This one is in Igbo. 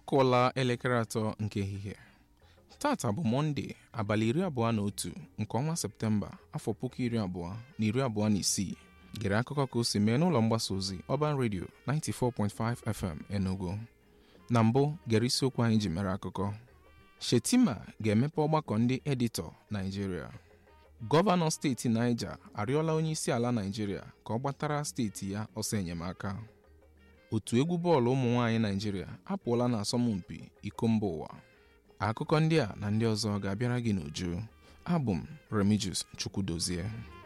akụọla elekere atọ nke ehihie tata bụ mọnde abalị iri abụọ na otu nke ọnwa septemba afọ puku iri abụọ na iri abụọ na isii gere akụkọ ka o si mee n'ụlọ mgbasa ozi Urban Radio 94.5 FM Enugu na mbụ gere isiokwu anyị ji mere akụkọ Shetima ga-emepe ọgbakọ ndị editọ Naijiria gọvanọ steeti Niger arịọla onye isi ala Naijiria ka ọ gbatara steeti ya ọsọ enyemaka otu egwu bọọlụ ụmụ nwaanyị Naijiria apụọla n'asọmpi iko mba ụwa akụkọ ndị a na ndị ọzọ ga-abịara gị n'uju abụ m Remigius Chukwudozie